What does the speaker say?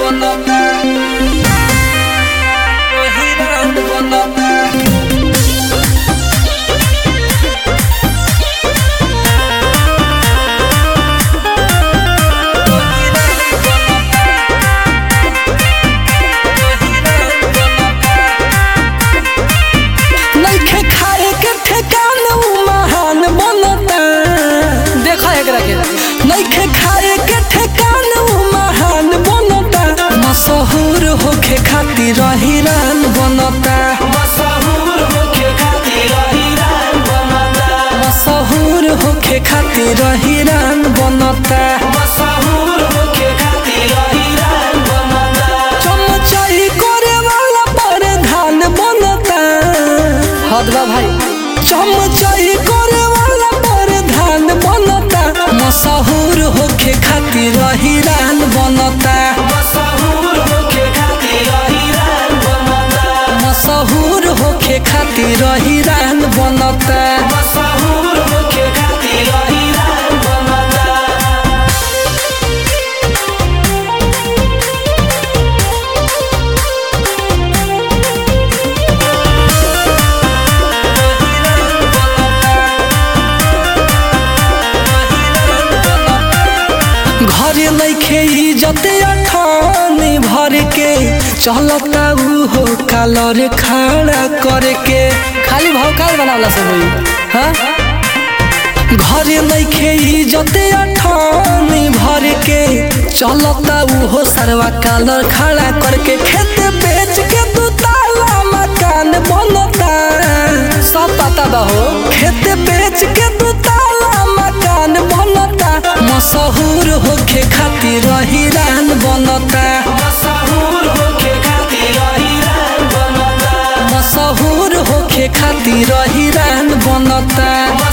बनता हिरान बनता नइखे खाए के ठेकान उ महान बनता देखा एकरा के नइखे खाए के ठेकान उ महान बनता मशहूर होखे खातिर हिरान बनता मशहूर होके खातिर हिरान बनता मशहूर होखे खातिर हिरान बनता मशहूर होके खातिर हिरान बनता चमचाई करे वाला प्रधान बनता हद बा भाई चमचाई करे वाला प्रधान बनता मशहूर होखे खातिर हिरान बनता मशहूर होके खातिर हिरान बनता मशहूर होखे खातिर हिरान बनता मशहूर होके खातिर हिरान बनता घरे नइखे इज्जत अठानी भर के चलता उ हो कालर खाड़ा करके खाली भौकाल बनावला सब होई हाँ घरे नइखे इज्जत अठानी भर के चलता उ हो सरवा कालर खड़ा करके खेत बेच के दू ताला मकान बनता सब पता बा हो खेत बेच के दू ताला मकान बनता मशहूर होखे खातिर हिरान बनता मशहूर होके खातिर हिरान बनता मशहूर होखे खातिर हिरान बनता